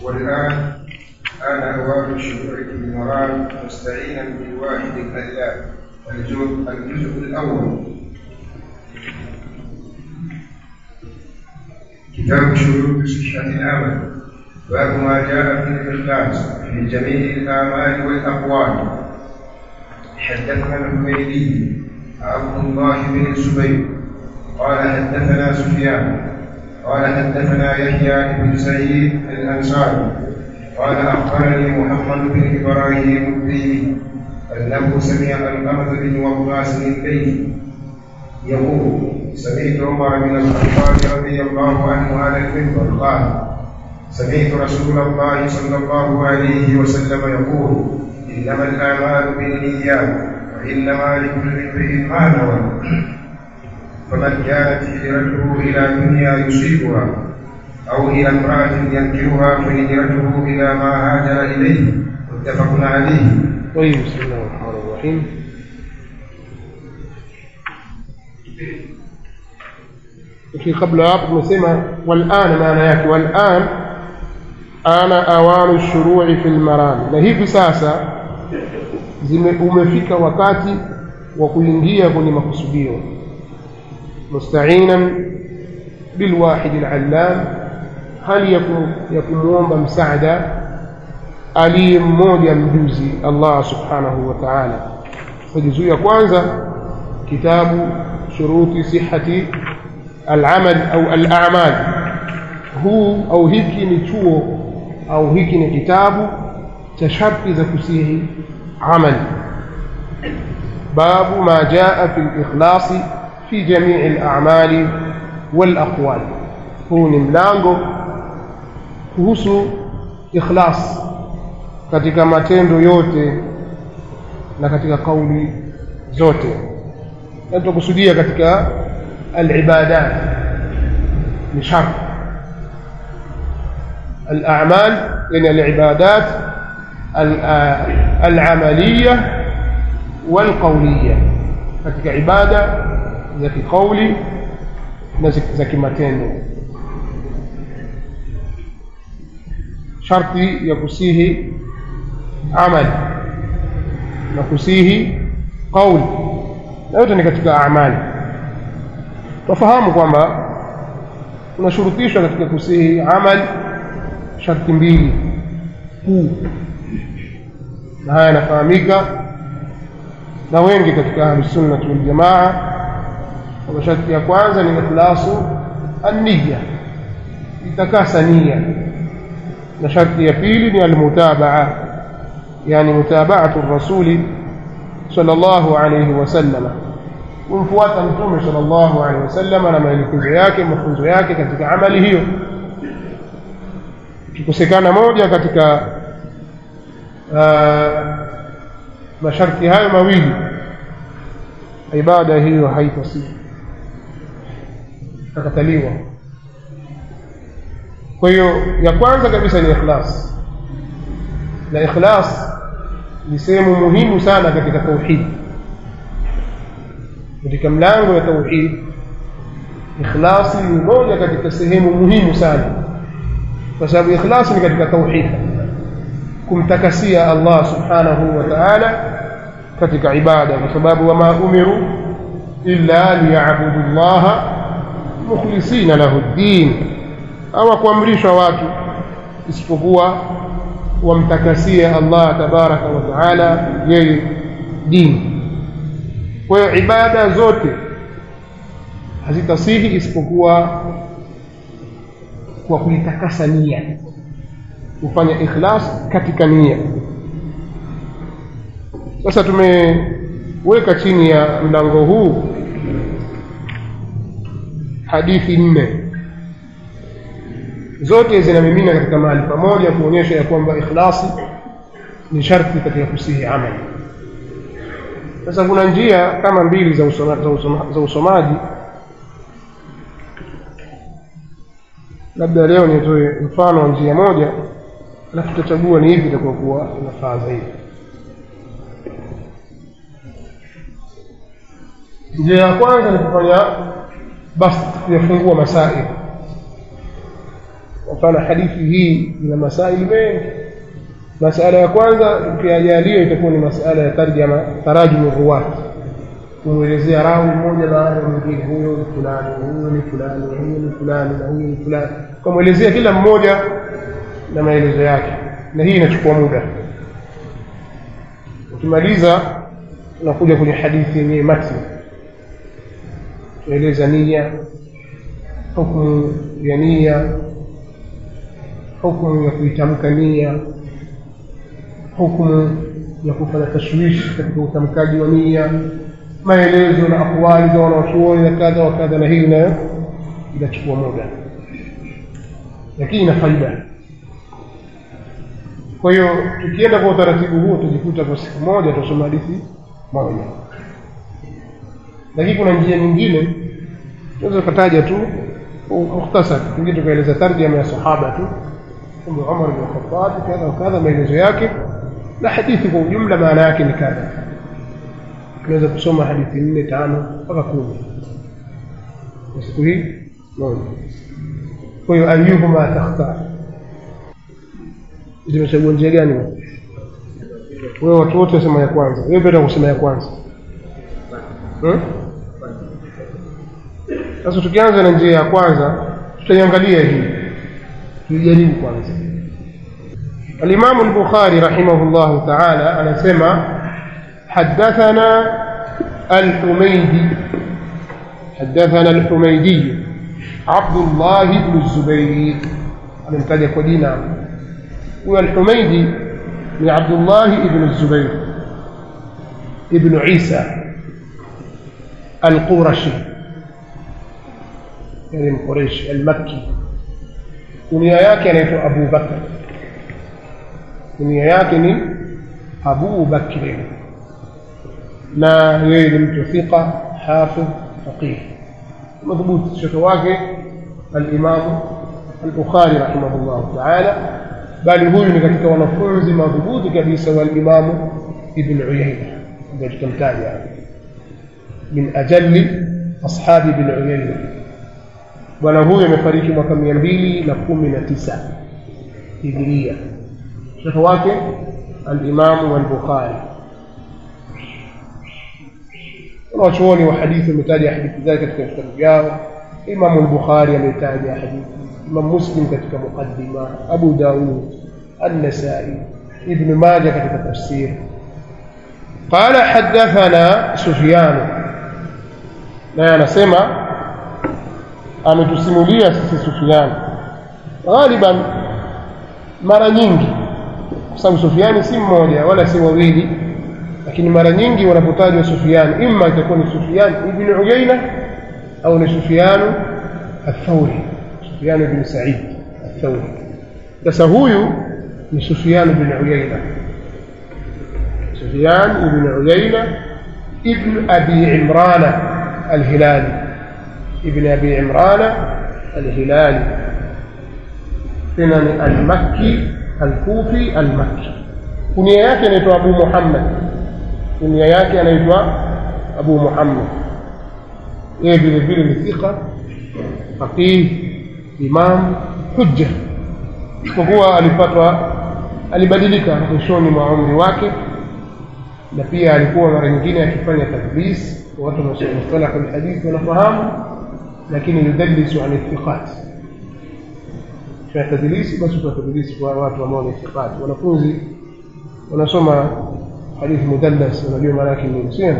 والآن آن أوان الشروع في المرام مستعينا بالواحد الأدلى الجزء الجزء الأول كتاب شروط صحة العمل باب ما جاء في الإخلاص في جميع الآمال والأقوال حدثنا الحميدي عبد الله بن الزبير قال حدثنا سفيان قال حدثنا يحيى بن سعيد الأنصاري قال أخبرني محمد بن إبراهيم الديني أنه سمع الأمر بن وقاص الليثي يقول سمعت عمر بن الخطاب رضي الله عنه على المنبر قال سمعت رسول الله صلى الله عليه وسلم يقول إنما الأعمال بالنيات وإنما لكل امرئ ما نوى فمن كانت هجرته إلى دنيا يصيبها أو إلى امرأة ينكرها فهجرته إلى ما هاجر إليه متفق عليه طيب بسم الله الرحمن الرحيم lakini kabla hapo tumesema walana maana yake walan ana awanu shuru'i fil marami na hivi sasa zime umefika wakati wa kuingia kwenye makusudio musta'inan bilwahid alallam hali ya kumwomba msaada aliye mmoja mjuzi Allah subhanahu wa ta'ala juzuu ya kwanza kitabu shuruti sihhati al-amal au al-a'mal huu au hiki ni chuo au hiki ni kitabu cha sharti za kusihi amal babu ma jaa fi al-ikhlas fi jami' al-a'mal wal-aqwal huu ni mlango kuhusu ikhlas katika matendo yote na katika kauli zote na tutakusudia katika al-ibadat ni shart al-a'mal yani al-ibadat al-amaliyah wal-qawliyah katika ibada za kikauli na za kimatendo sharti ya kusihi amal na kusihi qauli na yote ni katika amali tufahamu kwamba tunashurutishwa katika kusihi amal sharti mbili kuu na haya yanafahamika na wengi katika ahlusunna waljamaa kwamba sharti ya kwanza ni ikhlasu anniya itakasa nia na sharti ya pili ni almutabaa yani mutabaatu rasuli sallallahu alayhi wasallam kumfuata mtume sallallahu alayhi wasallam na maelekezo yake mafunzo yake katika amali hiyo kikosekana moja katika masharti hayo mawili ibada hiyo haitasihi takataliwa kwa hiyo ya kwanza kabisa ni ikhlas na ikhlas ni sehemu muhimu sana katika tauhid katika mlango wa tauhid ikhlasi ni moja katika sehemu muhimu sana kwa sababu ikhlasi ni katika tauhid kumtakasia Allah subhanahu wa ta'ala katika ibada kwa sababu wama umiru illa liya'budu Allah mukhlisina lahu ad-din hawakuamrishwa watu isipokuwa wamtakasie Allah tabaraka wa taala yeye dini kwa hiyo ibada zote hazitasihi isipokuwa kwa kuitakasa nia kufanya ikhlas katika nia sasa tumeweka chini ya mlango huu hadithi nne zote zinamimina katika mahali pamoja kuonyesha ya kwamba ikhlasi ni sharti katika kusihi amali sasa kuna njia kama mbili za, usoma, za, usoma, za usomaji labda leo nitoe mfano wa njia moja alafu tutachagua ni hivi itakuwa inafaa zaidi njia ya kwanza ni kufanya basi kuyafungua masaili mfano hadithi hii ina masaili mengi masala ya kwanza tukiajalia itakuwa ni masala ya tarjama tarajumu ruwat kumwelezea rawi mmoja baada ya mwingine huyo ni fulani huyo ni fulani huyo ni fulani na huyo ni fulani ukamwelezea kila mmoja na maelezo yake na hii inachukua muda ukimaliza unakuja kwenye hadithi yenyewe matni tueleza nia hukumu ya nia hukumu ya kuitamka nia hukumu ya kufanya tashwishi katika utamkaji wa nia maelezo na akwali za wanawachuoni na kadha wa kadha na hii nayo inachukua muda lakini ina faida kwa hiyo tukienda kwa utaratibu huo tujikuta kwa siku moja tutasoma hadithi moja lakini kuna njia nyingine tunaweza ukataja tu mukhtasar pengine tukaeleza tarjama ya sahaba tu kwamba Umar bin Khattab kadha wa kadha maelezo yake na hadithi kwa ujumla maana yake ni kadha tunaweza kusoma hadithi nne tano mpaka kumi kwa siku hii moja kwa hiyo ayuhuma takhtar zimechagua njia gani wewe watu wote wasema ya kwanza wewe penda kusema ya kwanza sasa tukianza na njia ya kwanza tutaiangalia hii tuijaribu kwanza الإمام البخاري رحمه الله تعالى أنا سمع حدثنا الحميدي حدثنا الحميدي عبد الله بن الزبير أنا متابع كدينا هو الحميدي من عبد الله بن الزبير ابن عيسى القرشي يعني القريش المكي kunia yake anaitwa Abu Bakr kunia yake ni Abu Bakr na yeye ni mtu thika hafidh faqih madhubuti shekhe wake al-Imam al-Bukhari rahimahullah ta'ala bali huyu ni katika wanafunzi madhubuti kabisa wa al-Imam Ibn Uyayna ndio tutamtaja min ajalli ashabi Ibn Uyayna bwana huyu amefariki mwaka mia mbili na kumi na tisa hijiria shekhe wake alimamu walbukhari wanawachuoni wa hadithi wametaja hadithi zake katika vitabu vyao imamu lbukhari ametaja hadithi imam muslim katika muqaddima abu daud النسائي ابن ماجه katika tafsir قال حدثنا سفيان naye anasema ametusimulia sisi Sufyan ghaliban mara nyingi kwa sababu Sufyani si mmoja wala si wawili lakini mara nyingi wanapotajwa Sufyan imma itakuwa ni Sufyan ibn Uyayna au ni Sufyan al-Thawri Sufyan ibn Sa'id al-Thawri sasa huyu ni Sufyan ibn Uyayna Sufyan ibn Uyayna ibn Abi Imran al-Hilali ابن أبي عمران الهلالي ثنن المكي الكوفي المكي كنيا yake anaitwa Abu Muhammad kunia yake anaitwa Abu Muhammad yeye vile vile ni thika faqih imam hujja kwa kuwa alipatwa alibadilika mwishoni mwa umri wake na pia alikuwa mara nyingine akifanya tadlis watu wa mustalah alhadith wanafahamu lakini yudallisu an ithiqat kwa tadlisi basi kwa tadlisi kwa watu ambao ni thiqat wanafunzi wanasoma hadithi mudallas wanajua maana yake nini sio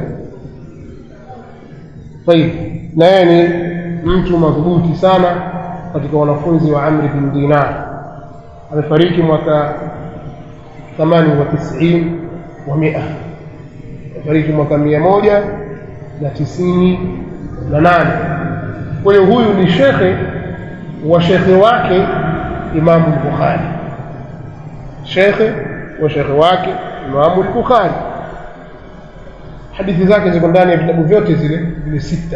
طيب na yeye ni mtu madhubuti sana katika wanafunzi wa Amr bin Dinar amefariki mwaka 98 wa 100 amefariki mwaka 100 na tisini na nane kwa hiyo huyu ni shekhe wa shekhe wake Imamu Bukhari shekhe wa shekhe wake Imamu Bukhari hadithi zake ziko ndani ya vitabu vyote zile vile sita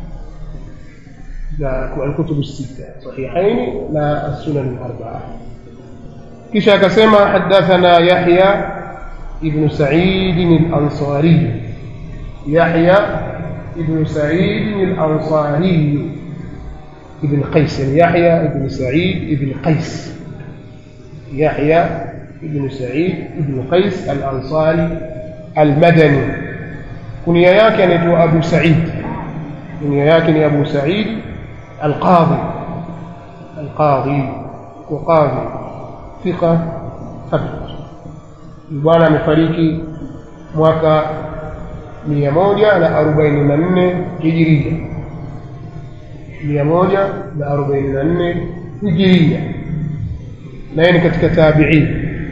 za alkutubu sita sahihaini na sunan arbaa kisha akasema hadathana Yahya ibn Sa'id al-Ansari Yahya ibn Sa'id al-Ansari ibn Qais yani Yahya ibn Sa'id ibn Qais Yahya ibn Sa'id ibn Qais al-Ansari al-Madani kunia yake anaitwa Abu Sa'id kunia yake ni Abu Sa'id al-Qadhi al-Qadhi وقاضي ثقة ثبت bwana amefariki mwaka mia moja na arobaini na nne hijiria mia moja na arobaini na nne hijiria na yeye ni katika tabiin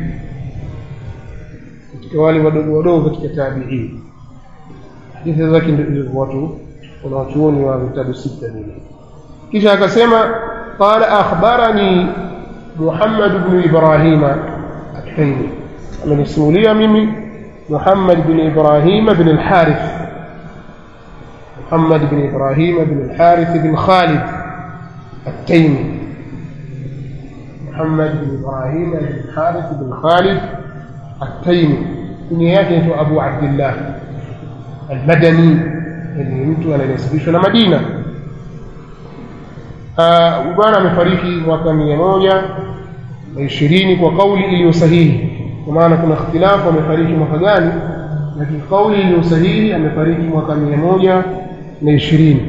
katika wale wadogo wadogo katika tabiin hadithi zake ndio watu wanawachuoni wa vitabu sita vile kisha akasema qala akhbarani muhammad bnu ibrahima التيمي من السولية ميمي محمد بن إبراهيم بن الحارث محمد بن إبراهيم بن الحارث بن خالد التيمي محمد بن إبراهيم بن الحارث بن خالد التيمي كنياته أبو عبد الله المدني اللي mtu anayesibishwa na Madina bwana amefariki mwaka mia moja na ishirini kwa kauli iliyo sahihi kwa maana kuna ikhtilafu amefariki mwaka gani lakini kauli iliyo sahihi amefariki mwaka mia moja na ishirini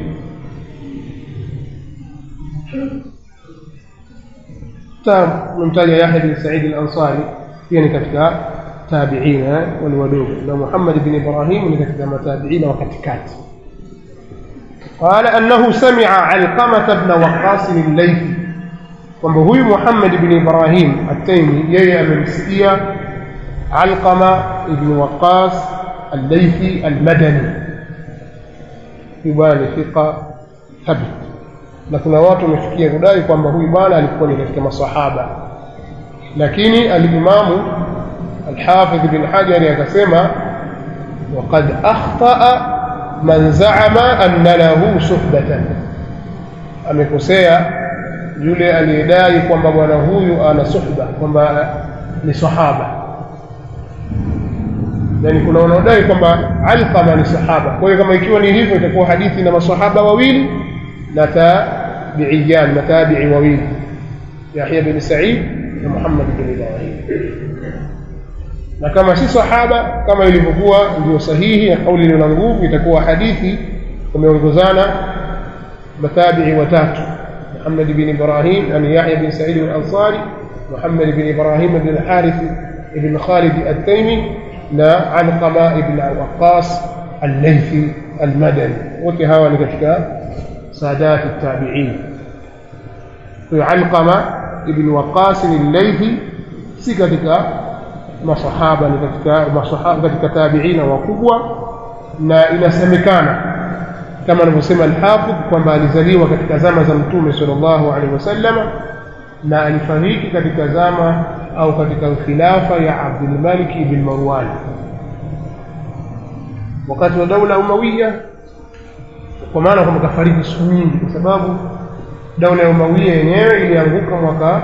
tumemtaja Yahya bin Said al-Ansari pia ni katika tabiina wale wadogo na Muhammad bin Ibrahim ni katika matabiina wa katikati قال أنه سمع علقمة بن وقاص الليثي kwamba huyu Muhammad ibn Ibrahim at-Taymi yeye amemsikia Alqama ibn Waqqas al-Laythi al-Madani bwana thiqa thabit na kuna watu wamefikia kudai kwamba huyu bwana alikuwa ni katika masahaba lakini al-Imamu al-Hafidh ibn Hajar akasema وقد أخطأ من زعم أن له صحبة amekosea yule aliyedai kwamba bwana huyu ana suhba kwamba ni sahaba yani kuna wanaodai kwamba alqama ni sahaba kwa hiyo kama ikiwa ni hivyo itakuwa hadithi na masahaba wawili na tabiiyan matabii wawili yahya bin said na muhammad bin ibrahim na kama si sahaba kama ilivyokuwa ndio sahihi ya kauli iliyo na nguvu itakuwa hadithi wameongozana matabii watatu محمد بن إبراهيم يعني يحيى بن سعيد الأنصاري محمد بن إبراهيم بن الحارث بن خالد التيمي لا علقمة بن وقاص الليثي المدني وكهوا لكتك سادات التابعين علقمة بن وقاص الليثي سكتك masahaba ni katika masahaba katika tabiina wakubwa na inasemekana kama anavyosema al-Hafidh kwamba alizaliwa katika zama za Mtume sallallahu alaihi wasallam na alifariki katika zama au katika khilafa ya Abdul Malik ibn Marwan wakati wa daula Umawiya kwa maana kwamba kafariki siku nyingi kwa sababu daula ya Umawiya yenyewe ilianguka mwaka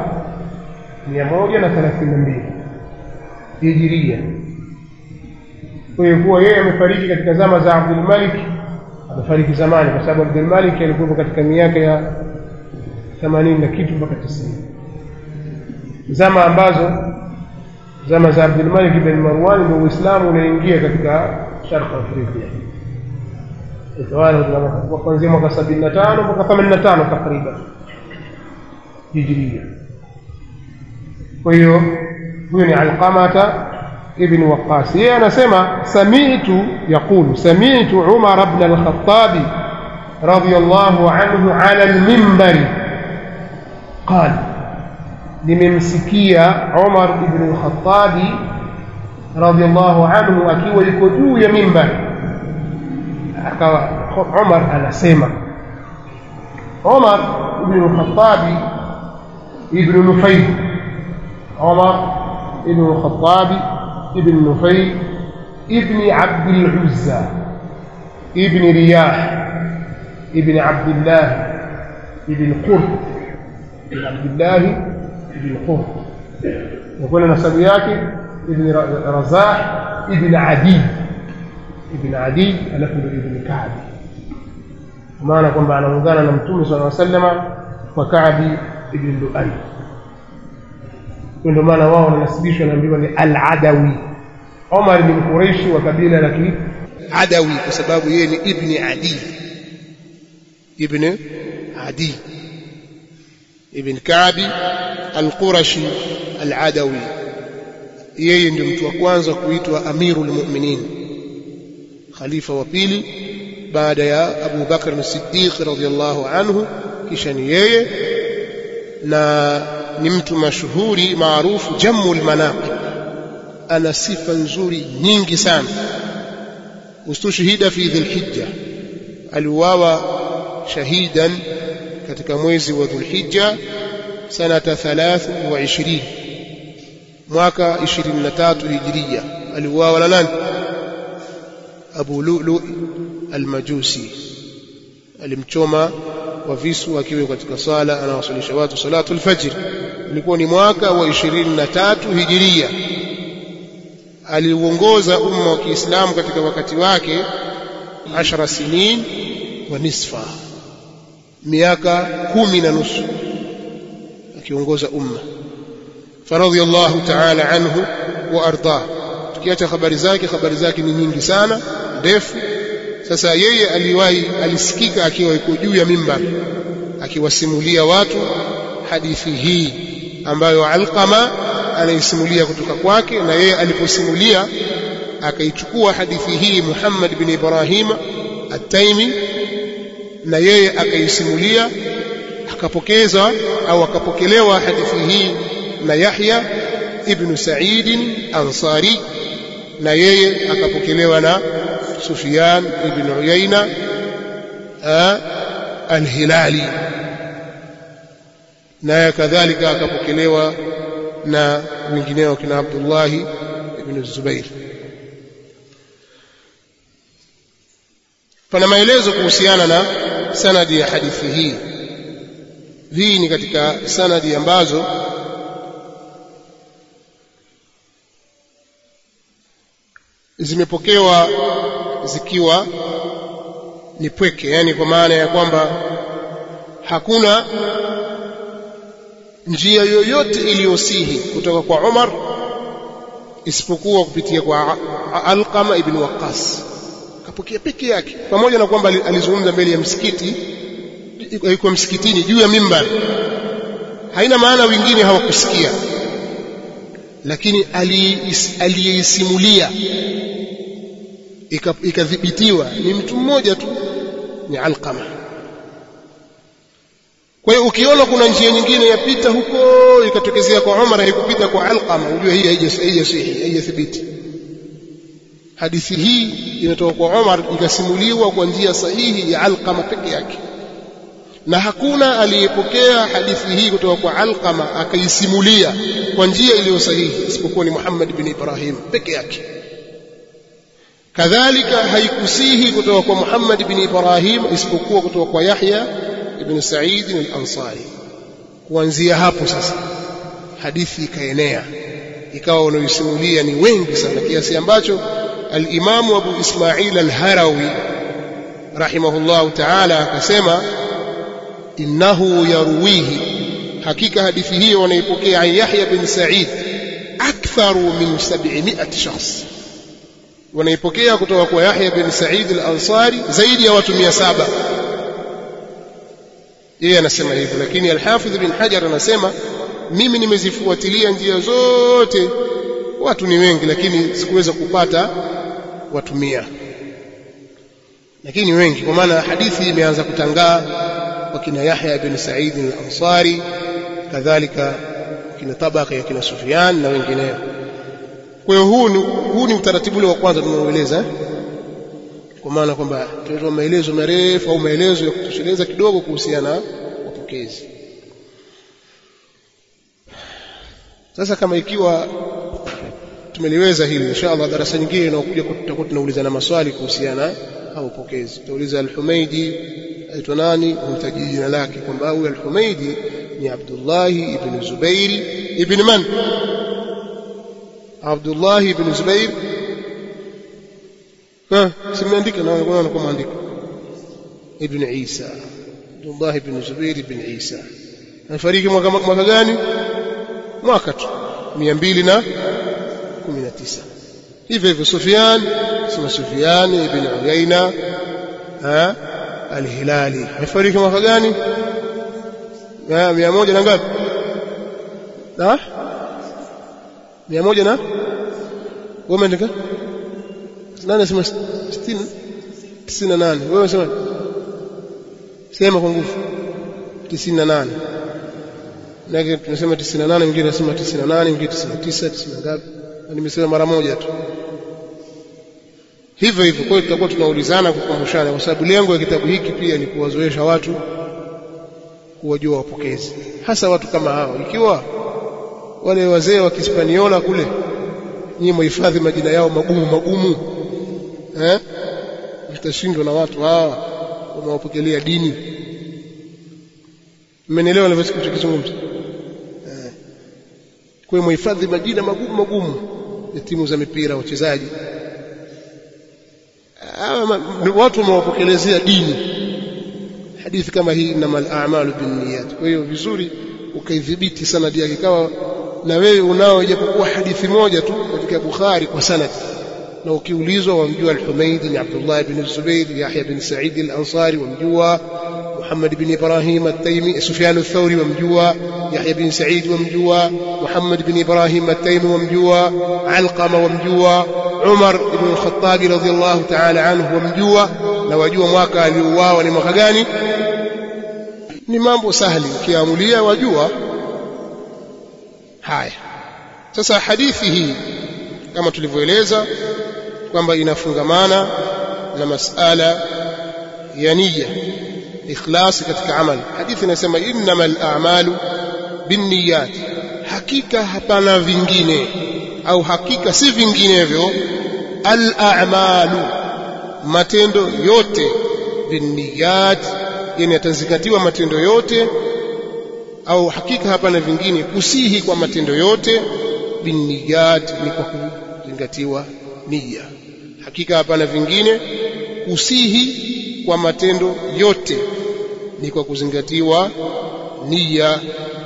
132 hijiria kwa hiyo kuwa yeye amefariki katika zama za Abdul Malik amefariki zamani kwa sababu Abdul Malik alikuwa katika miaka ya 80 na kitu mpaka 90 zama ambazo zama za Abdul Malik ibn Marwan ndio Uislamu unaingia katika Sharq Afrika utawala wa kuanzia mwaka 75 mpaka 85 takriban hijiria kwa hiyo huyo ni Alqamata ابن وقاص yeye anasema sami'tu yaqulu sami'tu Umar ibn al-Khattab radiyallahu anhu ala al-minbar qala nimemsikia Umar ibn al-Khattab radiyallahu anhu akiwa yuko juu ya mimbar akawa Umar anasema Umar ibn al-Khattab ibn Nufayl Umar ibn al-Khattab ابن نفيل ابن عبد العزى ابن رياح ابن عبد الله ابن قرط ابن عبد الله ابن قرط يقول نسب yake ابن رزاح ابن عدي ابن عدي alafu ndio ibn Ka'b maana kwamba anaungana na mtume sallallahu alaihi wasallam kwa Kaabi ibn Lu'ay ndio maana wao wanasibishwa naambiwa ni al-Adawi Omar ni Mkureishi wa kabila la Adawi kwa sababu yeye ni ibni Adi ibn Adi ibn Kaabi al-Qurashi al-Adawi yeye ndio mtu wa kwanza kuitwa Amirul Mu'minin khalifa wa pili baada ya Abu Bakr as-Siddiq radhiyallahu anhu kisha ni yeye na ni mtu mashuhuri maarufu jammul manaqib ana sifa nzuri nyingi sana ustushhida fi dhulhijja aliuawa shahidan katika mwezi wa dhulhijja sanata 23 mwaka 23 hijria aliuawa na nani abu lulu almajusi alimchoma wa visu akiwa katika sala anawasalisha watu salatu alfajr ilikuwa ni mwaka wa 23 hijiria aliuongoza umma wa Kiislamu katika wakati wake 10 sinin wa nisfa miaka kumi na nusu akiongoza umma faradhiyallahu ta'ala anhu wa ardah tukiacha habari zake habari zake ni nyingi sana ndefu sasa yeye aliwahi alisikika akiwa yuko juu ya mimbar akiwasimulia watu hadithi hii ambayo Alqama anaisimulia kutoka kwake na yeye aliposimulia akaichukua hadithi hii Muhammad bin Ibrahim At-Taimi na yeye akaisimulia akapokeza au akapokelewa hadithi hii na Yahya ibn Sa'id Ansari na yeye akapokelewa na Sufyan ibn Uyayna al-Hilali naye kadhalika akapokelewa na wengineo kina Abdullah ibn Zubair pana maelezo kuhusiana na sanadi ya hadithi hii hii ni katika sanadi ambazo zimepokewa zikiwa ni pweke yani kwa maana ya kwamba hakuna njia yoyote iliyosihi kutoka kwa Umar isipokuwa kupitia kwa Alqama ibn Waqqas kapokea peke yake pamoja na kwamba alizungumza mbele ya msikiti yuko msikitini juu ya mimbar haina maana wengine hawakusikia lakini aliyeisimulia ikadhibitiwa ni mtu mmoja tu ni Alqama kwa hiyo ukiona kuna njia nyingine yapita huko ikatokezea kwa Umar haikupita kwa Alqama ujue hii haijasihi haijathibiti hadithi hii imetoka kwa Umar ikasimuliwa kwa njia sahihi ya Alqama peke yake na hakuna aliyepokea hadithi hii kutoka kwa Alqama akaisimulia kwa njia iliyo sahihi isipokuwa ni Muhammad bin Ibrahim peke yake kadhalika haikusihi kutoka kwa Muhammad bin Ibrahim isipokuwa kutoka kwa Yahya ibn Sa'id al-Ansari kuanzia hapo sasa hadithi ikaenea ikawa wanaoisimulia ni wengi sana kiasi ambacho al-Imamu Abu Ismail al-Harawi rahimahullahu ta'ala akasema innahu yarwihi hakika hadithi hiyo wanaipokea an Yahya bin Sa'id aktharu min 700 shakhs wanaipokea kutoka kwa Yahya bin Sa'id al-Ansari zaidi ya watu 700 yeye anasema hivyo lakini al-Hafidh bin Hajar anasema mimi nimezifuatilia njia zote watu ni wengi lakini sikuweza kupata watu mia lakini wengi kwa maana hadithi imeanza kutangaa kwa kina Yahya bin Sa'id al-Ansari kadhalika kina tabaka ya kina Sufyan na wengineo kwa hiyo huu ni, huu ni utaratibu ule wa kwanza tunaoeleza kwa maana kwamba tunatoa maelezo marefu au maelezo ya kutosheleza kidogo kuhusiana na wapokezi sasa kama ikiwa tumeliweza hili inshallah darasa nyingine inayokuja tutakuwa tunaulizana maswali kuhusiana na wapokezi tutauliza al-Humaidi aitwa nani humtaji jina lake kwamba huyu al-Humaidi ni Abdullah ibn Zubair ibn man Abdullah ibn Zubair ha simeandika na wanakuwa maandiko ibn Isa Abdullah ibn Zubair ibn Isa amefariki mwaka, mwaka gani mwaka tu mia mbili na kumi na tisa hivyo hivyo Sufyan sema Sufyan ibn Uyaina al-Hilali amefariki mwaka gani mia moja na ngapi na mia moja na wewe umeandika nani asema sitini tisini na nane wewe unasema sema kwa nguvu tisini na nane nake tunasema tisini na nane mwingine anasema tisini na nane mwingine tisini na tisa tisini na ngapi nimesema mara moja tu hivyo hivyo kwa hiyo tutakuwa tunaulizana kukumbushana kwa sababu lengo ya kitabu hiki pia ni kuwazoesha watu kuwajua wapokezi hasa watu kama hao ikiwa wale wazee wa Kispaniola kule nyinyi mhifadhi majina yao magumu magumu eh mtashindwa na watu hawa wanaopokelea dini mmenielewa nilivyozungumza eh kwa mhifadhi majina magumu magumu ya timu za mipira wachezaji watu wamewapokelezea dini hadithi kama hii innamal a'malu binniyat kwa hiyo vizuri ukaidhibiti sanadi yake ikawa na wewe unao ijapokuwa hadithi moja tu katika Bukhari kwa sanad na ukiulizwa wamjua al-Humaydi ni Abdullah ibn Zubayr Yahya ibn Sa'id al-Ansari wamjua Muhammad ibn Ibrahim at-Taymi Sufyan ath-Thawri wamjua Yahya ibn Sa'id wamjua Muhammad ibn Ibrahim at-Taymi wamjua Alqama wamjua Umar ibn al-Khattab radhiyallahu ta'ala anhu wamjua na wajua mwaka aliouawa ni mwaka gani ni mambo sahali ukiamulia wajua haya sasa hadithi hii kama tulivyoeleza kwamba inafungamana na masala ya niyya ikhlasi katika amali hadithi inasema innamal a'malu binniyat hakika hapana vingine au hakika si vinginevyo al a'malu matendo yote binniyat yani yatazingatiwa matendo yote au hakika hapana vingine kusihi kwa matendo yote binniyat ni kwa kuzingatiwa nia hakika hapana vingine kusihi kwa matendo yote ni kwa kuzingatiwa nia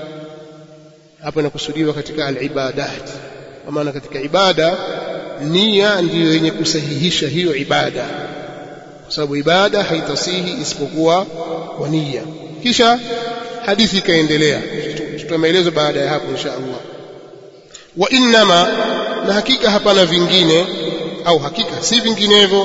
hapa inakusudiwa katika al-ibadat kwa maana katika ibada nia ndiyo yenye kusahihisha hiyo ibada kwa sababu ibada haitasihi isipokuwa kwa nia kisha hadithi ikaendelea tutoa maelezo baada ya hapo insha Allah wa innama na hakika hapana vingine au hakika si vinginevyo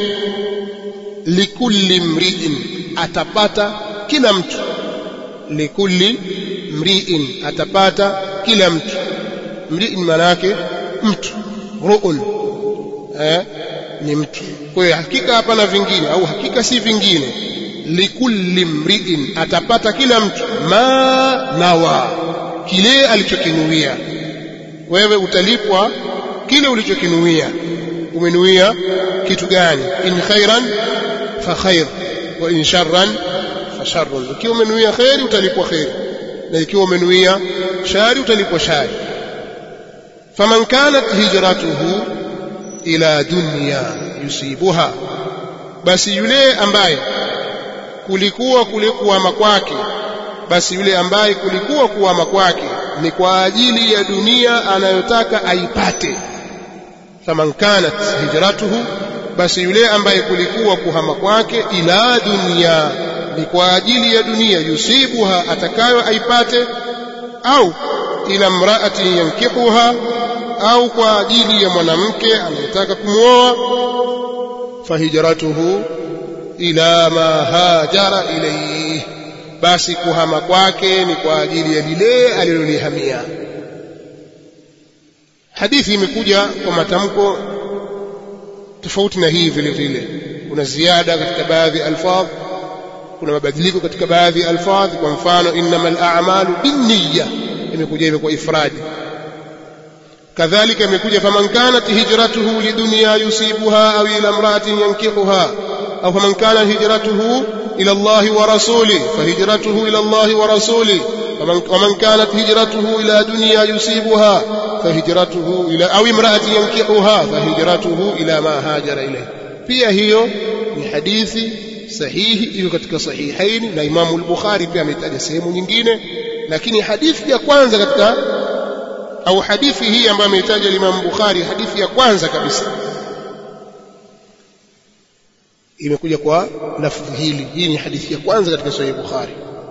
likulli mri'in atapata kila mtu likulli mri'in atapata kila mtu mri'in maana yake mtu ru'un eh ni mtu kwa hiyo hakika hapana vingine au hakika si vingine likulli mri'in atapata kila mtu ma nawa kile alichokinuia wewe utalipwa kile ulichokinuia umenuia kitu gani in khairan fa khair wa in sharran fa sharrun ikiwa umenuia khairi utalipwa khairi na ikiwa umenuia shari utalipwa shari faman kanat hijratuhu ila dunya yusibuha basi yule ambaye kulikuwa kule kuama kwake basi yule ambaye kulikuwa kuama kwake ni kwa ajili ya dunia anayotaka aipate faman kanat hijratuhu basi yule ambaye kulikuwa kuhama kwake ila dunia ni kwa ajili ya dunia yusibuha atakayo aipate au ila mraati yankihuha au kwa ajili ya mwanamke anayetaka kumwoa fahijratuhu ila ma hajara ilayhi basi kuhama kwake ni kwa ajili ya lile alilolihamia hadithi imekuja kwa matamko tofauti na hii vile vile kuna ziada katika baadhi ya alfadh kuna mabadiliko katika baadhi ya alfadh kwa mfano innamal a'malu binniya imekuja hivyo kwa ifradi kadhalika imekuja faman kanat hijratuhu lidunya yusibuha au ila imra'atin yankihuha au faman kana hijratuhu ila Allah wa rasulih fahijratuhu ila Allah wa rasulih ومن كانت هجرته إلى دنيا يصيبها فهجرته إلى أو امرأة ينكحها فهجرته إلى ما هاجر إليه pia hiyo ni hadithi sahihi iko katika sahihaini na Imamu al-Bukhari pia ametaja sehemu nyingine lakini hadithi ya kwanza katika au hadithi hii ambayo ameitaja Imam Bukhari hadithi ya kwanza kabisa imekuja kwa lafdhi hili hii ni hadithi ya kwanza katika Sahih Bukhari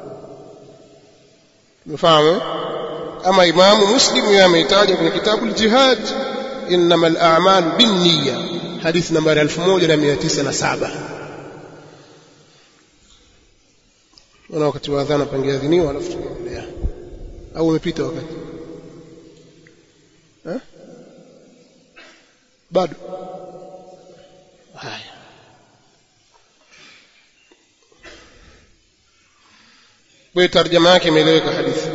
umefahamu ama Imamu Muslim yeye ameitaja kwenye kitabu al-Jihad innama al-a'malu bin-niyya hadithi nambari 1907 Ona wakati wa adhana pangeadhiniwa alafu tunaendelea au umepita wakati eh bado haya kwa tarjama yake imeeleweka hadithi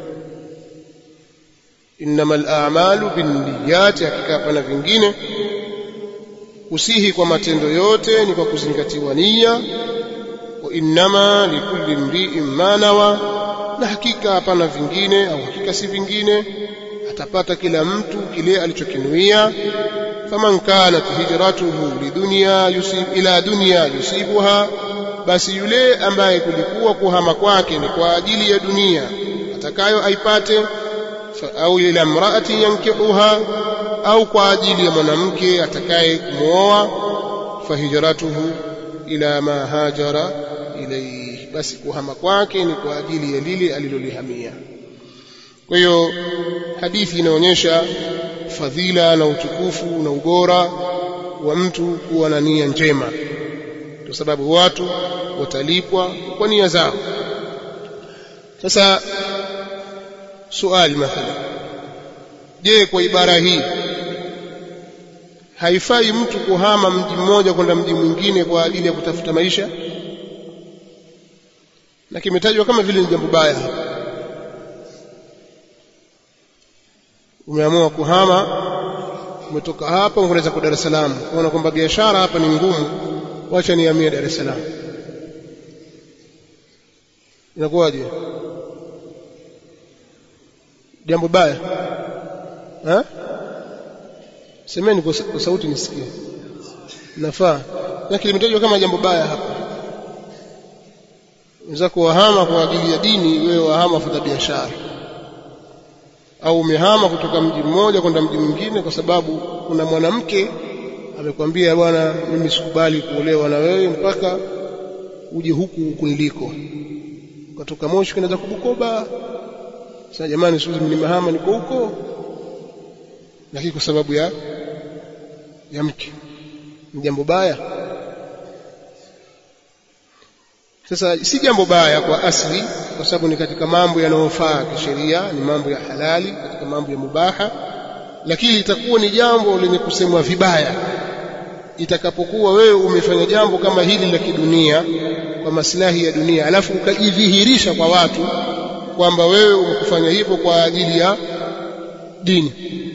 innamal a'malu binniyati hakika pana vingine kusihi kwa matendo yote ni kwa kuzingatiwa nia wa innama likulli mri'in ma nawa na hakika hapana vingine au hakika si vingine atapata kila mtu kile alichokinuia faman kanat hijratuhu lidunya yusib ila dunya yusibuha basi yule ambaye kulikuwa kuhama kwake ni kwa ajili ya dunia atakayo aipate au ila mraati yankihuha au kwa ajili ya mwanamke atakaye kumwoa fahijratuhu ila ma hajara ilayhi basi kuhama kwake ni kwa ajili ya lile alilolihamia kwa hiyo hadithi inaonyesha fadhila na utukufu na ubora wa mtu kuwa na nia njema kwa sababu watu watalipwa kwa nia zao sasa suali mathalan je kwa ibara hii haifai mtu kuhama mji mmoja kwenda mji mwingine kwa ajili ya kutafuta maisha na kimetajwa kama vile ni jambo baya hapa umeamua kuhama umetoka hapa unaweza kwa Dar es Salaam unaona kwamba biashara hapa ni ngumu wacha nihamie Dar es Salaam inakuwaje jambo baya ha semeni kwa sauti nisikie nafaa lakini limetajwa kama jambo baya hapa unaweza kuwahama kwa ajili ya dini wewe wahama futa biashara au umehama kutoka mji mmoja kwenda mji mwingine kwa sababu kuna mwanamke amekwambia bwana mimi sikubali kuolewa na wewe mpaka uje huku huku niliko ukatoka Moshi kwenda Kubukoba sasa jamani siku nimehama niko huko lakini kwa sababu ya ya mke ni jambo baya sasa si jambo baya kwa asli kwa sababu ni katika mambo yanayofaa kisheria ni mambo ya halali katika mambo ya mubaha lakini itakuwa ni jambo lenye kusemwa vibaya itakapokuwa wewe umefanya jambo kama hili la kidunia kwa maslahi ya dunia alafu ukajidhihirisha kwa watu kwamba wewe umekufanya hivyo kwa ajili ya dini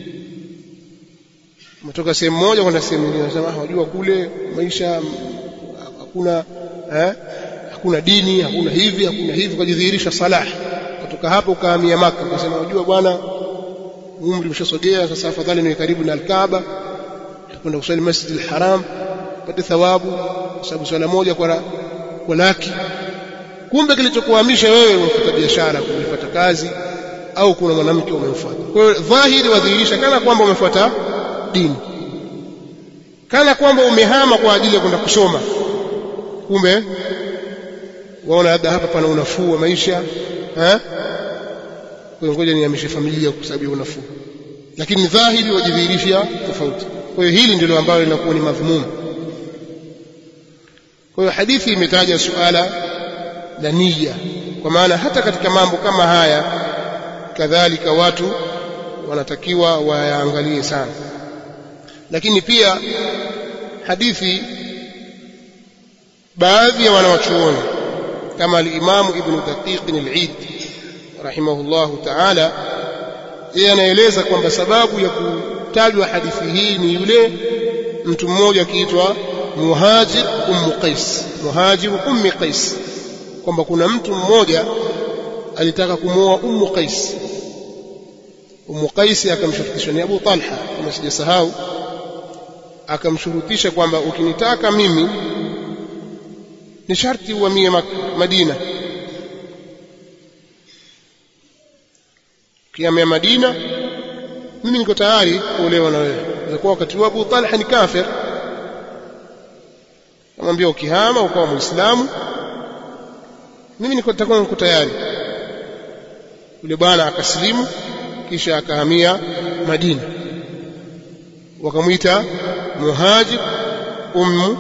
umetoka sehemu moja kwenda sehemu nyingine unasema unajua kule maisha hakuna eh, hakuna dini hakuna hivi hakuna hivi ukajidhihirisha salah kutoka hapo ukahamia maka ukasema unajua bwana umri umeshasogea sasa afadhali niwe karibu na alkaaba kwenda kusali masjid alharam pate thawabu kwa sababu swala moja kwa kwa laki kumbe kilichokuhamisha wewe umefuata biashara kuipata kazi au kuna mwanamke umemfuata kwa hiyo dhahiri wadhihirisha kana kwamba umefuata dini kana kwamba umehama kwa ajili ya kwenda kusoma kumbe waona labda hapa pana unafuu wa maisha eh kwa ngoja nihamishe familia kwa sababu ya unafuu lakini dhahiri wajidhihirisha tofauti kwa hiyo hili ndilo ambalo linakuwa ni madhumuni kwa hiyo hadithi imetaja suala la nia kwa maana hata katika mambo kama haya kadhalika watu wanatakiwa wayaangalie sana lakini pia hadithi baadhi ya wanawachuoni kama al-Imam Ibn Daqiq al-Eid rahimahullahu ta'ala yeye anaeleza kwamba sababu ya kutajwa hadithi hii ni yule mtu mmoja akiitwa Muhajir Ummu Qais Muhajir Ummi Qais kwamba kuna mtu mmoja alitaka kumuoa Ummu Qais Ummu Qais akamshurutisha ni Abu Talha kama sijasahau akamshurutisha kwamba ukinitaka mimi ni sharti uhamie Madina ukihamia Madina mimi niko tayari kuolewa na wewe ilikuwa wakati wa Abu Talha ni kafir amwambia ukihama ukawa muislamu mimi niko nitakuwa niko tayari yule bwana akasilimu kisha akahamia Madina wakamwita muhajir ummu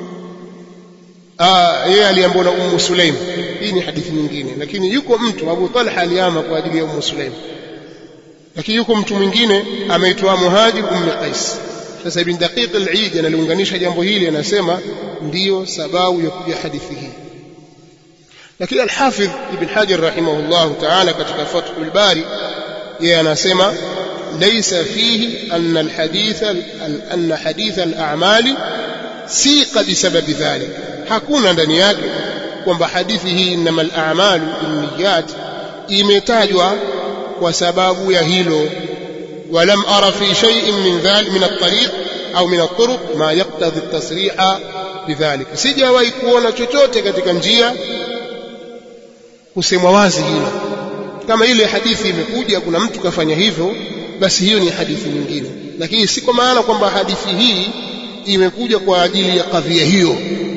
yeye aliambiwa na ummu Sulaim hii ni hadithi nyingine lakini yuko mtu Abu Talha aliama kwa ajili ya ummu Sulaim lakini yuko mtu mwingine ameitwa muhajir ummu Qais sasa ibn daqiq al-eid analiunganisha jambo hili anasema ndiyo sababu ya kuja hadithi hii lakini al-hafidh ibn hajar rahimahullah ta'ala katika fathul bari yeye anasema laysa fihi anna al-hadith anna hadith al-a'mali siqa bisababi dhalik hakuna ndani yake kwamba hadithi hii inama al-a'malu binniyat imetajwa kwa sababu ya hilo ولم أرى في شيء من ذلك من الطريق أو من الطرق ما يقتضي التصريح بذلك sijawahi kuona chochote katika njia kusemwa wazi hilo kama ile hadithi imekuja kuna mtu kafanya hivyo basi hiyo ni hadithi nyingine lakini si kwa maana kwamba hadithi hii imekuja kwa ajili ya kadhia hiyo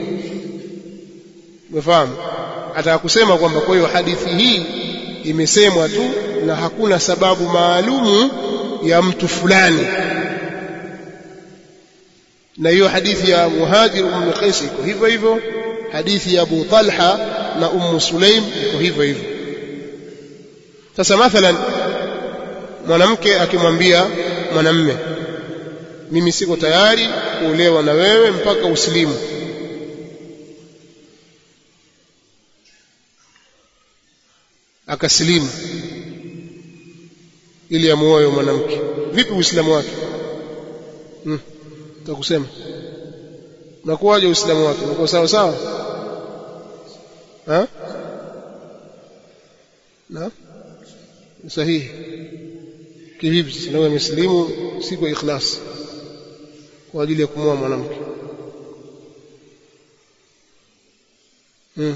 umefahamu ataka kusema kwamba kwa hiyo hadithi hii imesemwa tu na hakuna sababu maalumu ya mtu fulani na hiyo hadithi ya muhajir ummu qais iko hivyo hivyo hadithi ya abu talha na ummu sulaim iko hivyo hivyo sasa mathalan mwanamke akimwambia mwanamme mimi siko tayari kuolewa na wewe mpaka usilimu akasilimu ili amuoe mwanamke vipi uislamu wake hmm. takusema unakuwaje uislamu wake unakuwa sawa sawa ha na sahihi kivipi sasa nawe amesilimu si kwa ikhlas kwa ajili ya kumwoa mwanamke hmm.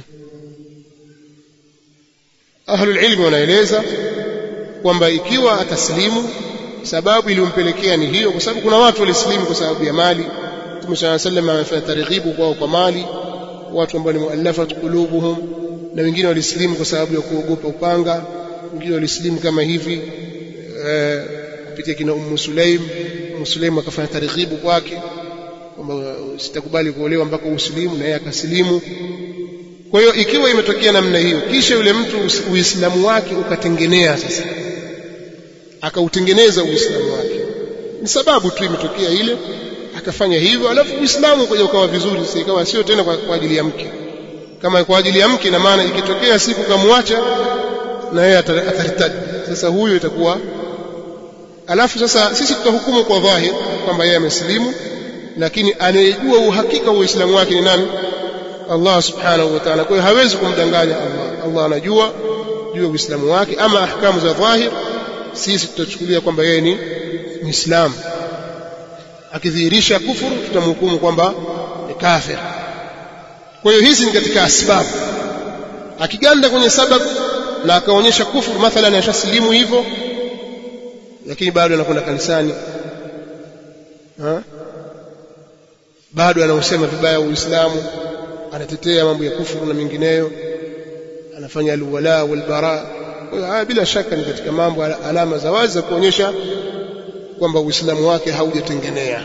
ahlul ilmi wanaeleza kwamba ikiwa ataslimu sababu iliyompelekea ni hiyo kwa sababu kuna watu walislimu kwa sababu ya mali Mtume صلى الله عليه وسلم amefanya targhibu kwao kwa mali watu ambao ni muallafat qulubuhum na wengine walislimu kwa sababu ya kuogopa upanga wengine walislimu kama hivi kupitia kina Ummu Sulaim Ummu Sulaim akafanya targhibu kwake kwamba sitakubali kuolewa mpaka uslimu na yeye akasilimu kwa hiyo ikiwa imetokea namna hiyo kisha yule mtu uislamu wake ukatengenea sasa akautengeneza uislamu wake ni sababu tu imetokea ile akafanya hivyo alafu uislamu ukaja ukawa vizuri sasa ikawa sio tena kwa, kwa ajili ya mke kama kwa ajili ya mke na maana ikitokea siku kamwacha na yeye ataritadi sasa huyo itakuwa alafu sasa sisi tutahukumu kwa dhahir kwamba yeye amesilimu lakini anayejua uhakika wa uislamu wake ni nani Allah subhanahu wa ta'ala kwa hiyo hawezi kumdanganya Allah Allah anajua juu ya uislamu wake ama ahkamu za dhahir sisi tutachukulia kwamba yeye ni muislamu akidhihirisha kufuru tutamhukumu kwamba ni kafir kwa hiyo hizi ni katika asbabu akiganda kwenye sababu na akaonyesha kufuru mathalan ashasilimu hivyo lakini bado anakwenda kanisani ha? bado anausema vibaya uislamu anatetea mambo ya kufuru na mengineyo anafanya alwala walbara kwa hiyo haya bila shaka ni katika mambo alama za wazi za kuonyesha kwamba uislamu wake haujatengenea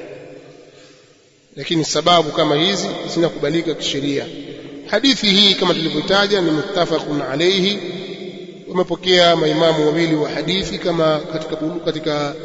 lakini sababu kama hizi zinakubalika kisheria hadithi hii kama tulivyotaja ni muttafaqun alayhi wamepokea maimamu wawili wa hadithi kama katika katika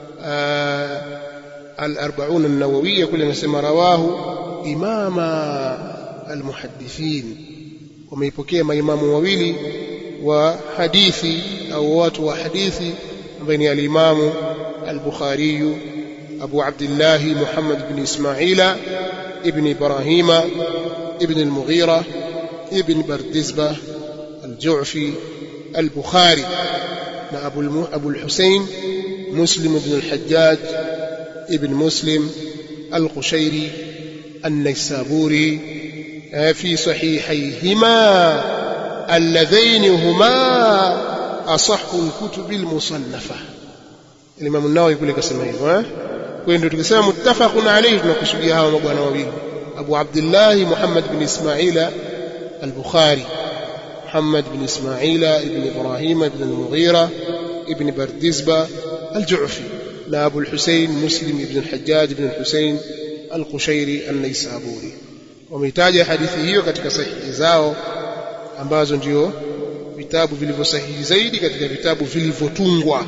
al-arba'un an-nawawiyya kule anasema rawahu imama al-muhaddithin wameipokea maimamu wawili wa hadithi au watu wa hadithi ambaye ni al-imamu al-bukhari أبو عبد الله محمد بن إسماعيل ابن إبراهيم ابن المغيرة ابن بردزبة الجعفي البخاري أبو, الم... أبو الحسين مسلم بن الحجاج ابن مسلم القشيري النيسابوري في صحيحيهما اللذين هما asahhu alkutubi almusannafa Imam an-Nawawi kule kasema hivyo eh kwa hiyo ndio tukisema muttafaqun alayhi tunakusudia hawa mabwana wawili Abu Abdullah Muhammad bin Ismaila al-Bukhari محمد بن إسماعيل بن إبراهيم بن المغيرة ابن بردزبة الجعفي لا أبو الحسين مسلم بن الحجاج بن الحسين القشيري النيسابوري wameitaja hadithi hiyo katika sahihi zao ambazo ndio vitabu vilivyosahihi zaidi katika vitabu vilivyotungwa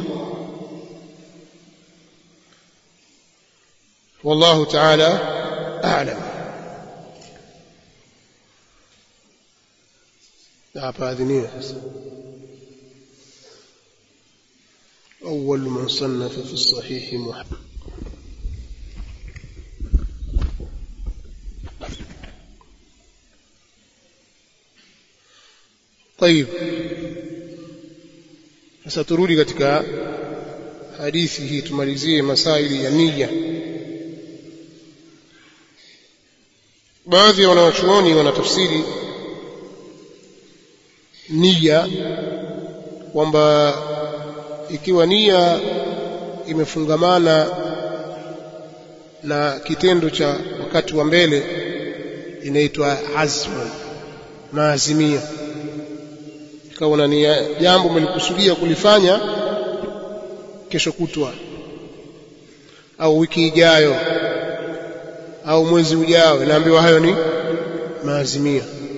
wallahu ta'ala a'lam hapa adhiniwe sasa أول من صنف في الصحيح محمد طيب sasa turudi katika hadithi hii tumalizie masaili ya nia baadhi ya wanawachuoni wanatafsiri nia kwamba ikiwa nia imefungamana na kitendo cha wakati wa mbele inaitwa azmu maazimia ikawa na nia jambo umelikusudia kulifanya kesho kutwa au wiki ijayo au mwezi ujao naambiwa hayo ni maazimia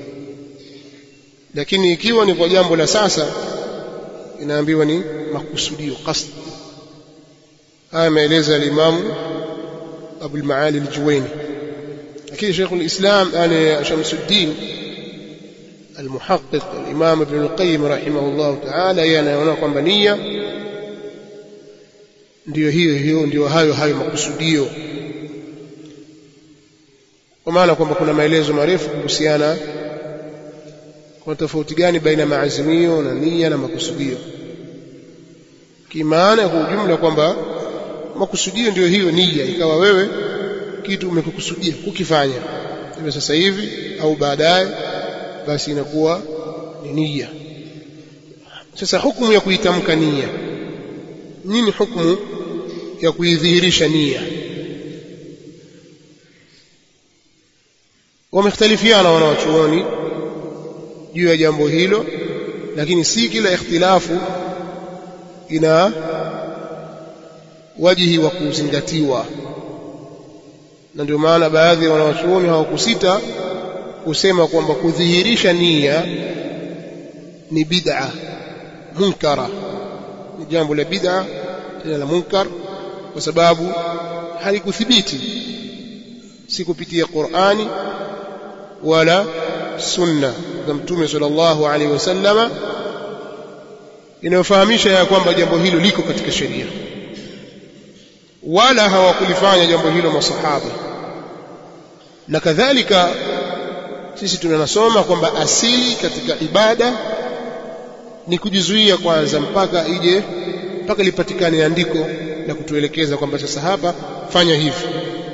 lakini ikiwa ni kwa jambo la sasa inaambiwa ni makusudio qasd haya maeleza alimamu Abu al-Maali al-Juwayni lakini Sheikh al-Islam yani Shamsuddin المحقق الإمام ابن القيم رحمه الله تعالى yeye anaona kwamba nia ndiyo hiyo hiyo ndiyo hayo hayo makusudio kwa maana kwamba kuna maelezo marefu kuhusiana kuna tofauti gani baina ya maazimio na nia na makusudio kimaana kwa ujumla kwamba makusudio ndiyo hiyo nia ikawa wewe kitu umekukusudia kukifanya iwe sasa hivi au baadaye basi inakuwa ni nia sasa hukumu ya kuitamka nia nini hukumu ya kuidhihirisha nia wamekhtalifiana wanawachuoni juu ya jambo hilo lakini si kila ikhtilafu ina wajihi wa kuzingatiwa na ndio maana baadhi ya wanawachuoni hawakusita kusema kwamba kudhihirisha nia ni bid'a munkara ni jambo la bid'a tena la munkar kwa sababu halikuthibiti si kupitia Qur'ani wala sunna za mtume sallallahu alaihi wasallama inayofahamisha ya kwamba jambo hilo liko katika sheria wala hawakulifanya jambo hilo masahaba na kadhalika sisi tunanasoma kwamba asili katika ibada ni kujizuia kwanza mpaka ije mpaka lipatikane andiko la kutuelekeza kwamba sasa hapa fanya hivi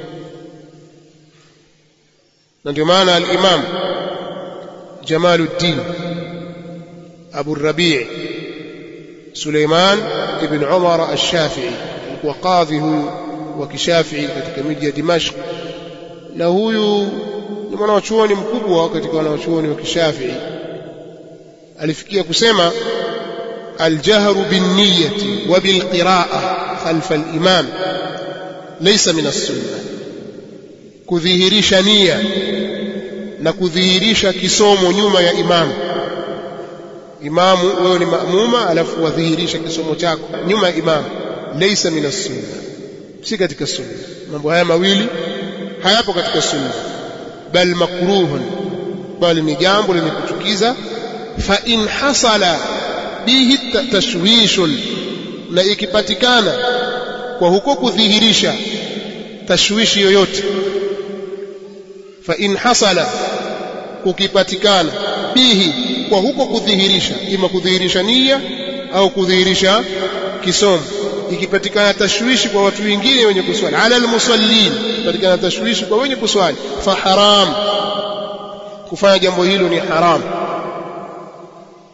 na ndio maana al-Imam Jamaluddin Abu Rabi' Suleiman ibn Umar al-Shafi'i alikuwa kadhi huyu wa kishafi'i katika miji ya Dimashq na huyu ni mwanachuoni mkubwa katika wanachuoni wa kishafii alifikia kusema aljahru binniyati wa bilqiraa khalfa alimam laysa min as-sunnah kudhihirisha nia na kudhihirisha kisomo nyuma ya imamu imamu wewe ni maamuma alafu wadhihirisha kisomo chako nyuma ya imamu laysa min as-sunnah si katika sunna mambo haya mawili hayapo katika sunna bal makruhun bali ni jambo lenye kuchukiza fa in hasala bihi tashwishun na ikipatikana kwa huko kudhihirisha tashwishi yoyote fa in hasala kukipatikana bihi kwa huko kudhihirisha ima kudhihirisha nia au kudhihirisha kisomo ikipatikana tashwishi kwa watu wengine wenye kuswali ala almusallin ikipatikana tashwishi kwa wenye kuswali fa haram kufanya jambo hilo ni haram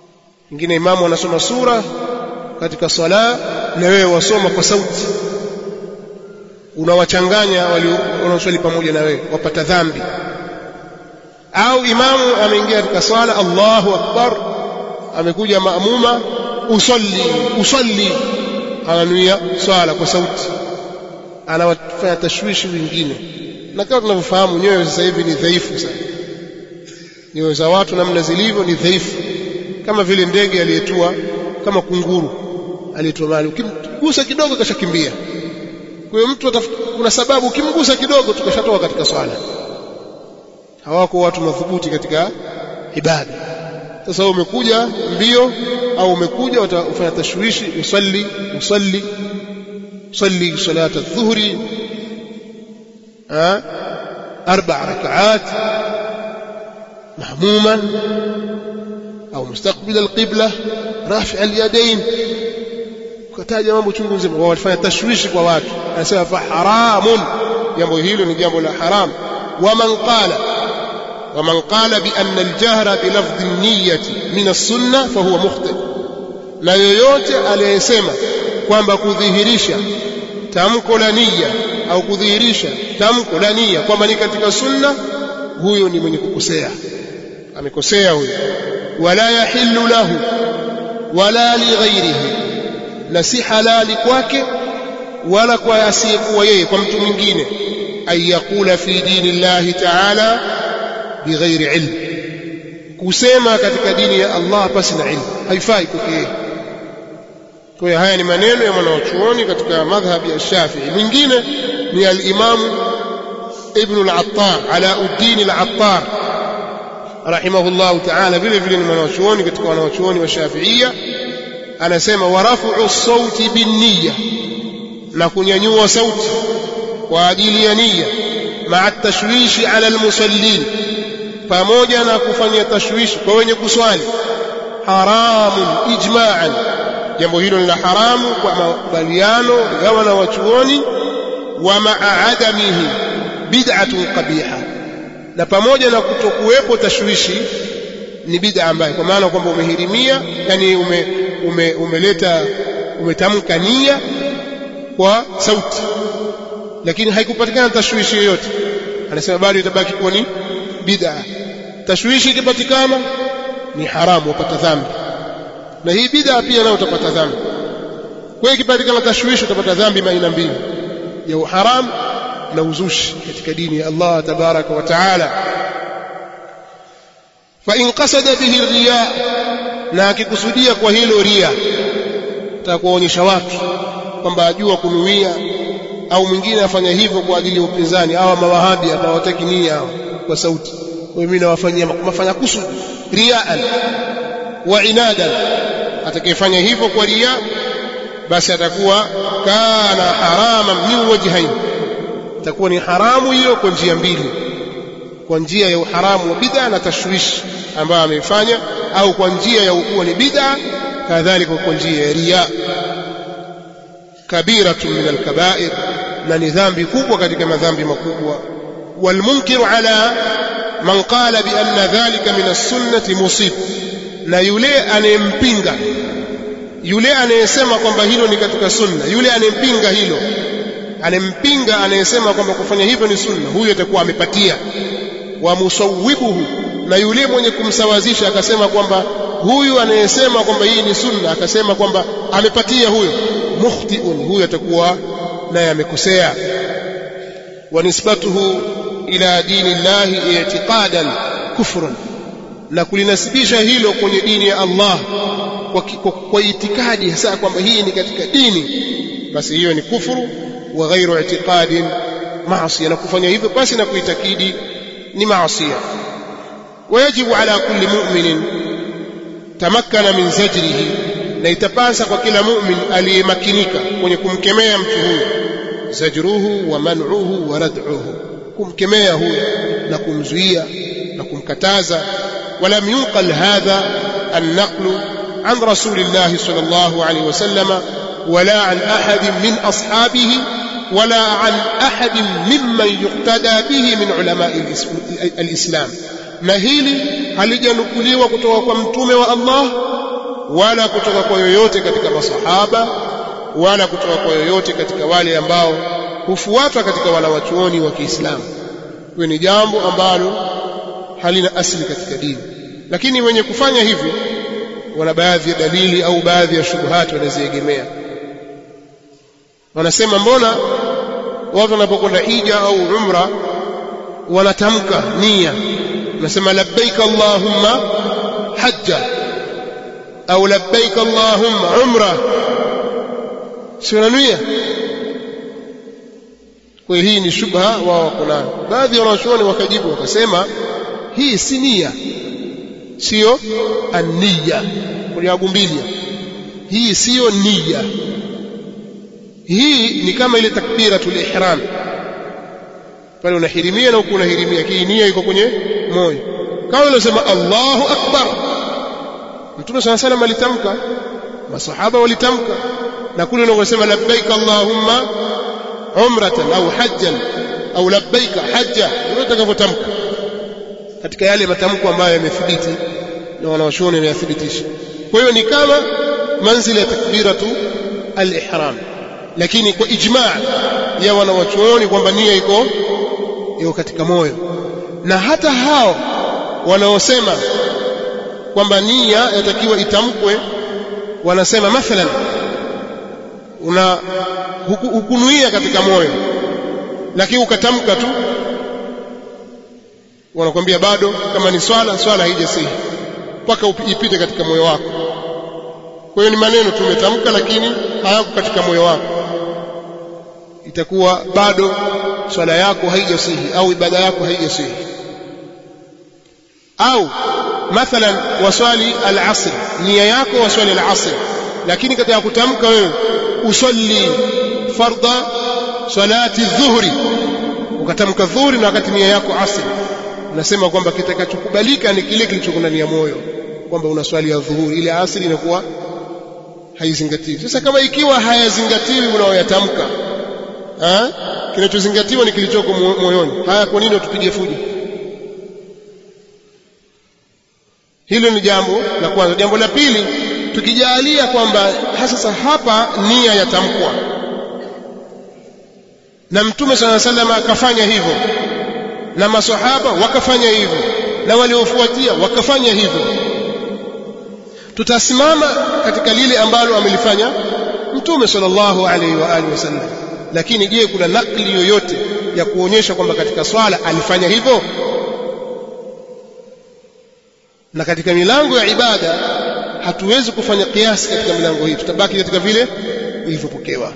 ingine imamu anasoma sura katika sala na wewe wasoma kwa sauti unawachanganya wanaoswali pamoja na wewe wapata dhambi au imamu ameingia katika swala Allahu akbar amekuja maamuma usalli usalli ananuia swala kwa sauti anawafanya tashwishi wengine na kama tunavyofahamu nyoyo sasa hivi ni dhaifu sana nyoyo za watu namna zilivyo ni dhaifu kama vile ndege aliyetua kama kunguru aliyetua mali ukimgusa kidogo kashakimbia kwa hiyo mtu kuna sababu ukimgusa kidogo tukashatoka katika swala hawako watu madhubuti katika ibada sasa umekuja mbio au umekuja utafanya tashwishi usalli usalli usalli salata adh-dhuhri arba rak'at mahmuman au mustaqbil al-qibla rafi' al-yadayn kutaja mambo chungu nzima wafanya tashwishi kwa watu anasema fa haramun jambo hilo ni jambo la haram waman qala ومن قال بأن الجهر بلفظ النية من السنة فهو مخطئ na yoyote aliyesema kwamba kudhihirisha tamko la nia au kudhihirisha tamko la nia kwamba ni katika sunna huyo ni mwenye kukosea amekosea huyo wala yahillu lahu wala lighairihi na si halali kwake wala kwa asiyekuwa yeye kwa mtu mwingine an yaqula fi dini llahi taala bighairi ilm kusema katika dini ya Allah pasi na ilmu haifai kwake yeye kwa hiyo haya ni maneno ya mwanachuoni katika madhhabi ya Shafi'i mwingine ni al-Imam Ibn al-Attar Alauddin al-Attar rahimahullah ta'ala vile vile ni mwanachuoni katika wanachuoni wa Shafi'ia anasema warafu sauti binniya na kunyanyua sauti kwa ajili ya nia maa tashwishi ala almusallin pamoja na kufanya tashwishi kwa wenye kuswali haramun ijma'an jambo hilo ni la haramu kwa makubaliano ya wanawachuoni wa maa adamihi bid'atun qabiha na pamoja na kutokuwepo tashwishi ni bid'a ambayo kwa maana kwamba umehirimia yani ume, ume, umeleta umetamka nia kwa sauti lakini haikupatikana tashwishi yoyote anasema bado itabaki kuwa ni bid'a tashwishi ikipatikana ni haramu wapata dhambi na hii bid'a pia nayo utapata dhambi kwa hiyo ikipatikana tashwishi utapata dhambi aina mbili ya uharamu na uzushi katika dini ya Allah tabaraka wa taala fa in qasada bihi riya na akikusudia kwa hilo ria atakuonyesha watu kwamba ajua kunuia au mwingine afanya hivyo kwa ajili ya upinzani hawa mawahabi hapa hawataki nia hao kwa sauti kwa hiyo mimi nawafanyia mafanya kusudi riaan wa inadan atakayefanya hivyo kwa ria basi atakuwa kana harama min wajhain itakuwa ni haramu hiyo kwa njia mbili kwa njia ya uharamu wa bid'a na tashwishi ambayo ameifanya au kwa njia ya ukuwa ni bid'a kadhalika kwa njia ya riya kabiratun min alkabair na ni dhambi kubwa katika madhambi makubwa walmunkiru ala man qala bi anna dhalika min as-sunnati musib na yule anayempinga yule anayesema kwamba hilo ni katika sunna yule anayempinga hilo anempinga anayesema kwamba kufanya hivyo ni sunna huyo atakuwa amepatia wa musawwibuhu na yule mwenye kumsawazisha akasema kwamba huyu anayesema kwamba hii ni sunna akasema kwamba amepatia huyo mukhtiun huyo atakuwa naye amekosea wa nisbatuhu ila dini llahi i'tiqadan kufrun na kulinasibisha hilo kwenye dini ya Allah kwa, kwa, kwa itikadi hasa kwamba hii ni katika dini basi hiyo ni kufuru wa ghairu i'tiqadin maasiya na kufanya hivyo basi na kuitakidi ni maasiya ويجب على كل مؤمن تمكن من زجره na itapasa kwa kila mu'min aliyemakinika kwenye kumkemea mtu huyo zajruhu wa man'uhu wa rad'uhu kumkemea huyo na kumzuia na kumkataza ولم ينقل هذا النقل عن رسول الله صلى الله عليه وسلم ولا عن أحد من أصحابه ولا عن أحد ممن يقتدى به من علماء الإسلام na hili halijanukuliwa kutoka kwa mtume wa Allah wala kutoka kwa yoyote katika masahaba wala kutoka kwa yoyote katika wale ambao hufuatwa katika wanawachuoni wa Kiislamu hiyo ni jambo ambalo halina asili katika dini lakini wenye kufanya hivi wana baadhi ya dalili au baadhi ya shubuhati wanaziegemea wanasema mbona watu wanapokwenda hija au umra wanatamka nia wanasema labbaik allahumma hajja au labbaik allahumma umra si wananuia kwa hiyo hii ni shubha wao wako nayo baadhi ya wanachuoni wakajibu wakasema hii si nia sio ania kuliagumbilia hii siyo nia hii ni kama ile takbiratul ihram pale unahirimia na huku unahirimia hii nia iko kwenye moyo kama unasema Allahu akbar Mtume sana sana alitamka masahaba walitamka na kule unasema labbaik Allahumma umratan au hajjan au labbaika hajja ndio utakavyotamka katika yale matamko ambayo yamethibiti na wanawachuoni wameyathibitisha kwa hiyo ni kama manzila ya takbiratu al-ihram lakini kwa ijma' ya wanawachuoni kwamba nia iko iko katika moyo na hata hao wanaosema kwamba nia yatakiwa itamkwe wanasema mathalan una hukunuia katika moyo lakini ukatamka tu wanakwambia bado kama ni swala swala haijasihi mpaka ipite katika moyo wako kwa hiyo ni maneno tumetamka lakini hayako katika moyo wako itakuwa bado swala yako haijasihi au ibada yako haijasihi au mathalan waswali al-asr nia yako waswali al-asr lakini katika kutamka wewe usalli fardha salati dhuhri ukatamka dhuhri na wakati nia yako asr unasema kwamba kitakachokubalika ni kile kilichoko ndani ya moyo kwamba unaswali ya dhuhuri ile asri inakuwa haizingatiwi sasa kama ikiwa hayazingatiwi unaoyatamka kinachozingatiwa ni kilichoko moyoni haya kwa nini tupige fujo hilo ni jambo la kwanza jambo la pili tukijalia kwamba sasa hapa nia yatamkwa na mtume sala salama akafanya hivyo na masahaba wakafanya hivyo na waliofuatia wakafanya hivyo tutasimama katika lile ambalo amelifanya mtume sallallahu alaihi wa alihi wasallam lakini je kuna nakli yoyote ya kuonyesha kwamba katika swala alifanya hivyo na katika milango ya ibada hatuwezi kufanya kiasi katika milango hii tutabaki katika vile ilivyopokewa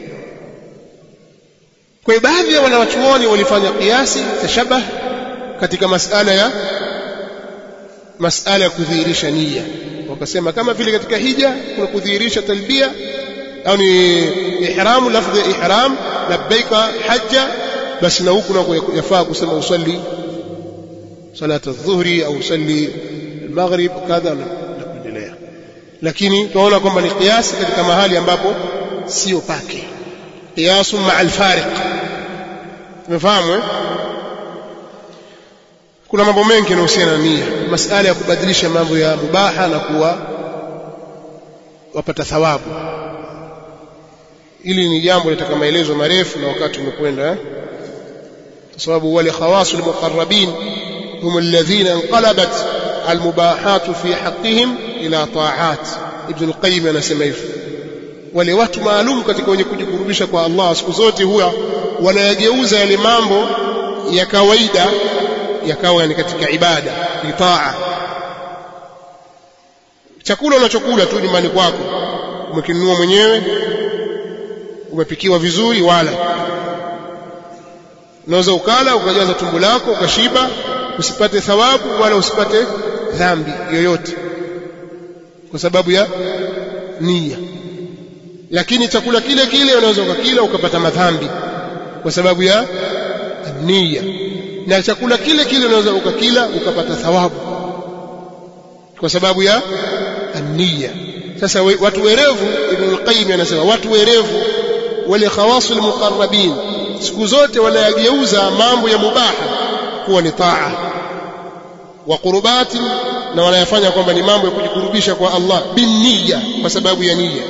kwa baadhi ya wanawachuoni walifanya kiasi tashabah katika masala ya masala ya kudhihirisha nia wakasema kama vile katika hija kuna kudhihirisha talbia au ni ihramu lafdhi ya ihram labbaika hajja basi na huku nako yafaa kusema usalli salata adh-dhuhri au usalli al-maghrib kadha na kuendelea lakini tunaona kwamba ni kiasi katika mahali ambapo sio pake qiyasu ma'a al-fariq tumefahamu eh kuna mambo mengi yanayohusiana na nia masala ya kubadilisha mambo ya mubaha na kuwa wapata thawabu ili ni jambo litaka maelezo marefu na wakati umekwenda eh? kwa sababu wale khawasul muqarrabin hum alladhina inqalabat almubahatu fi haqqihim ila ta'at ibn al-qayyim anasema hivyo wale watu maalum katika wenye kujikurubisha kwa Allah siku zote huwa wanayageuza yale mambo ya kawaida yakawa ni katika ibada ni taa chakula unachokula tu nyumbani kwako umekinunua mwenyewe umepikiwa vizuri wala unaweza ukala ukajaza tumbo lako ukashiba usipate thawabu wala usipate dhambi yoyote kwa sababu ya nia lakini chakula kile kile unaweza ukakila ukapata madhambi kwa sababu ya nia na chakula kile kile unaweza ukakila ukapata thawabu kwa sababu ya nia sasa we, watu werevu ibn al-qayyim anasema watu werevu wale khawasul muqarrabin siku zote wanayageuza mambo ya mubaha kuwa ni taa wa qurbati na wanayafanya kwamba ni mambo ya kujikurubisha kwa Allah binniya kwa sababu ya nia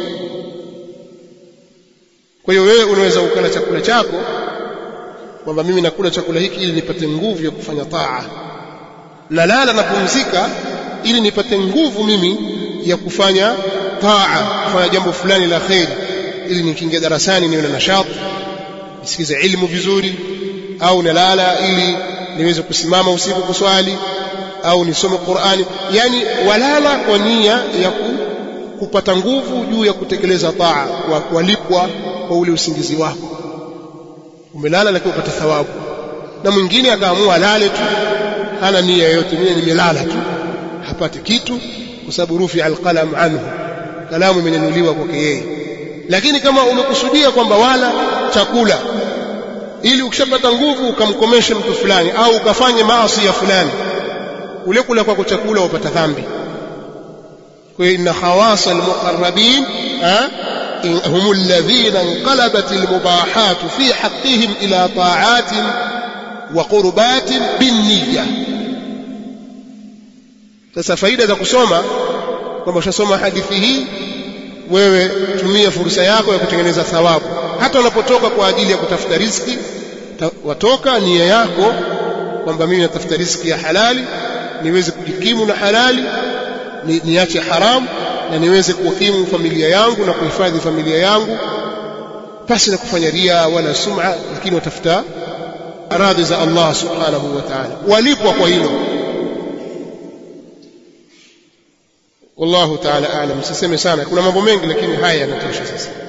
kwa hiyo wewe unaweza ukala chakula chako kwamba mimi nakula chakula hiki ili nipate nguvu ya kufanya taa nalala napumzika ili nipate nguvu mimi ya kufanya taa kufanya jambo fulani la kheri ili nikiingia darasani niwe na nashati nisikize ilmu vizuri au nalala ili niweze kusimama usiku kuswali au nisome Qur'ani yani walala kwa nia ya ku, kupata nguvu juu ya kutekeleza taa kwa kulipwa kwa ule usingizi wako umelala lakini upata thawabu na mwingine akaamua alale tu hana nia yoyote mimi nimelala tu hapati kitu kwa sababu rufi alqalam anhu kalamu imenyanyuliwa kwake yeye lakini kama umekusudia kwamba wala chakula ili ukishapata nguvu ukamkomeshe mtu fulani au ukafanye maasi ya fulani ule kula kwako chakula upata dhambi kwa hiyo inna khawasa almuqarrabin هم الذين انقلبت المباحات في حقهم إلى طاعات وقربات بالنية sasa faida za kusoma kwamba ushasoma hadithi hii wewe tumia fursa yako ya kutengeneza thawabu hata unapotoka kwa ajili ya kutafuta riziki watoka nia yako kwamba mimi natafuta riziki ya halali niweze kujikimu na halali ni, niache haramu na niweze kukimu familia yangu na kuhifadhi familia yangu pasi na kufanya ria wala sum'a lakini watafuta radhi za Allah subhanahu wa ta'ala walipwa kwa hilo wallahu ta'ala a'lam siseme sana kuna mambo mengi lakini haya yanatosha sasa